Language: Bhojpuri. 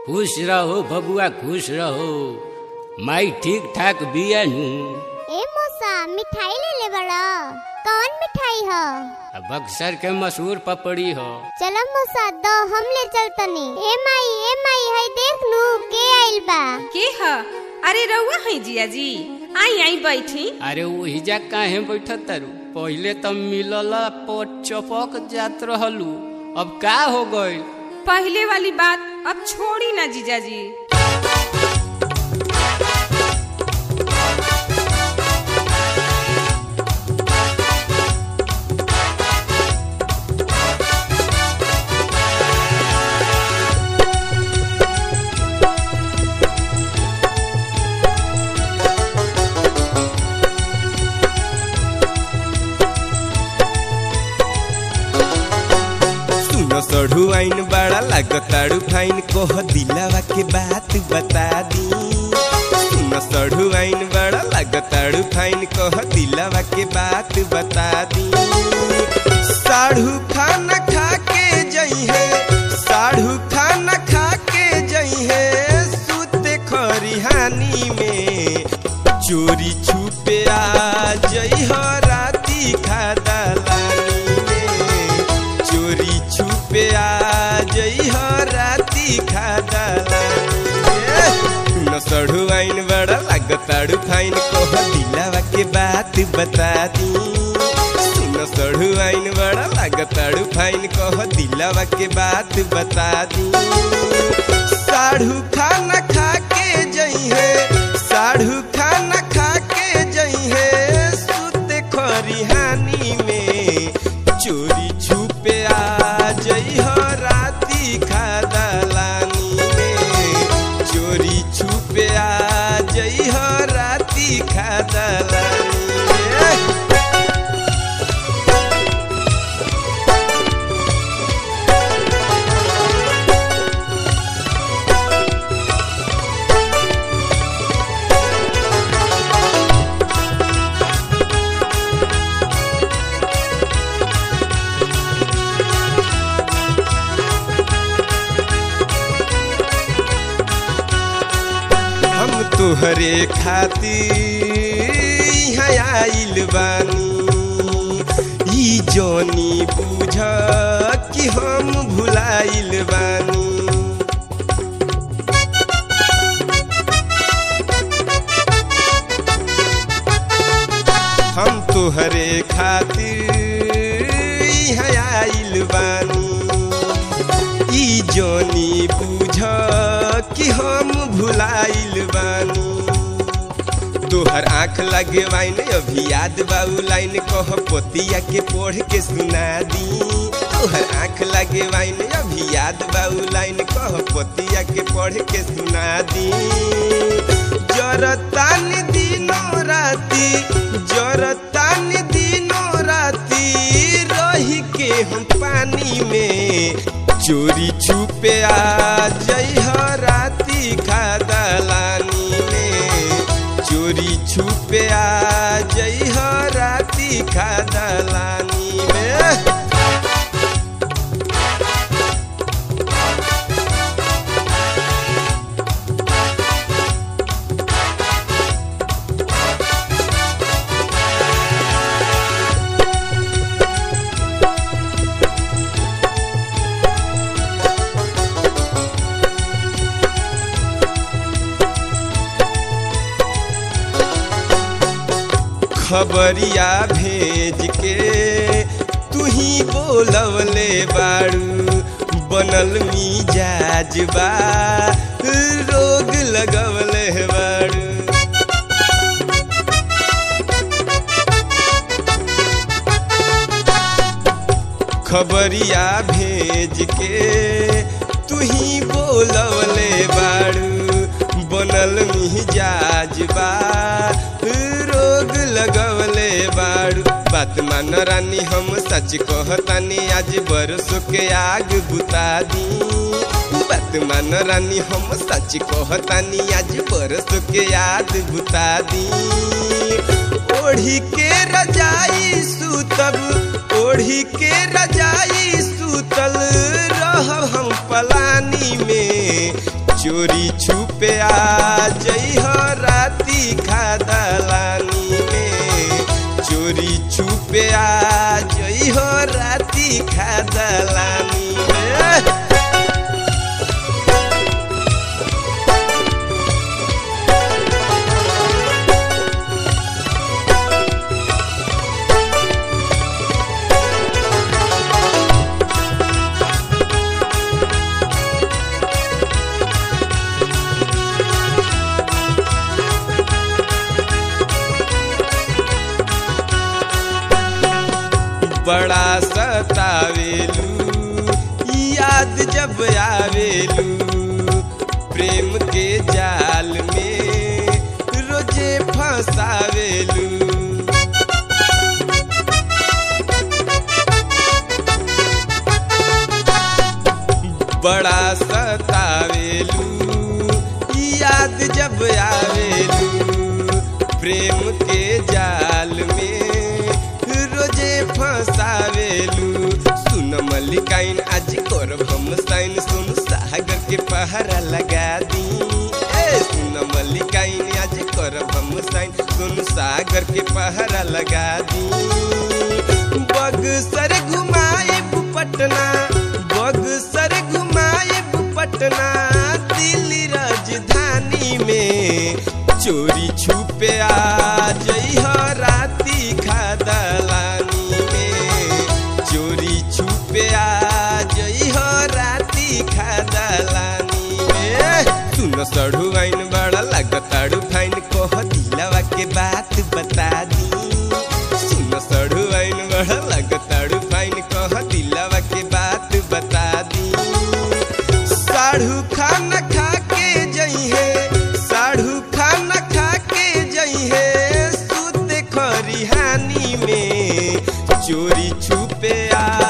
खुश रहो बबुआ खुश रहो माई ठीक ठाक बिया नु ए मौसा मिठाई ले ले बड़ा कौन मिठाई ह बक्सर के मशहूर पपड़ी हो चलो मौसा दो हम ले चलतनी ए माई ए माई हई देख नू के आइल बा के ह अरे रउआ है जिया जी आई आई बैठी अरे वही जा काहे बैठत तारू पहिले तो मिलल पर चपक जात रहलू अब का हो गइल पहले वाली बात अब छोड़ी ना जीजा जी सुनो सढ़ू आइन बड़ा लागताड़ू फाइन कोह दिलावा के बात बता दी सुनो सढ़ू आइन बड़ा लागताड़ू फाइन कोह दिलावा के बात बता दी साढ़ू खाना खा के जई है साढ़ू खाना खा के जई है सुते खरिहानी में चोरी छुपे आ जई हो राती खा दलानी में चोरी छुपे आ जई हो राती खा न सढ़ू आइन बड़ा लागताड़ू फाइन कोह दिलावा के बात बता दी सुन सढ़ू आइन बड़ा लागताड़ू फाइन कोह दिलावा के बात बता दी साढ़ू खाना खा के जई है साढ़ू खाना खा के जई है सुते खरिहानी में चोरी छुपे आ जई हो राती खा दलानी में चोरी छुपे आ जई हो राती खा दलानी में हम तुहरे खातिर यहाँ आइल बानी ई जोनी बुझ कि हम भुलाइल बानी हम तुहरे खातिर यहाँ आइल बानी ई जोनी बुझ कि हम भुलाइल बानी तोहर आँख लगे वाइन अभी याद बाऊ लाइन कह पोतिया के पढ़ के सुना दी तोहर आँख लगे वाइन अभी याद बाऊ लाइन कह पोतिया के पढ़ के सुना दी जरतान दिनों राती जरतान दिनों राती रही के हम पानी में चोरी छुपे आ जई हो राती खा दलानी में चोरी छुपे आ जई हो राती खा दलानी में खबरिया भेज के तू ही बोलवले बाड़ू बनल मिजाज बा रोग लगवले बाड़ू खबरिया भेज के तू ही बोलवले बाड़ू बनल मिजाज बा रोग लगवले बाड़ू बात मान रानी हम सच कहतानी आज बरसों के आग बुता दी बात मान रानी हम सच कहतानी आज बरसों के याद बुता दी ओढ़ी के रजाई सुतब ओढ़ी के रजाई सुतल रहब हम पलानी में जई हो राती खादलानी में बड़ा सतावेलू याद जब आवेलू प्रेम के जाल में रोजे फंसावेलू बड़ा सतावेलू याद जब आवेलू प्रेम के जाल में रोजे फंसावेलू सुन मल्लिकाइन आज करब हम साइन सुन सागर के पहरा लगा दी ए सुन मल्लिकाइन आज करब हम साइन सुन सागर के पहरा लगा दी बगसर घुमाइब पटना बगसर घुमाइब पटना दिल्ली राजधानी में चोरी छुपे आ जई हो राती खादलानी में चोरी छुपे आ जई हो राती खादलानी में सुन सड़ू आइन बड़ा लगताड़ू फाइन कह दिलवा के बात बता दी सुन सड़ू आइन बड़ा लगताड़ू फाइन कह दिलवा के बात बता दी साढ़ू खाना खा के जई है साढ़ू खाना खा के जई है सूते खरिहानी में चोरी छुपे आ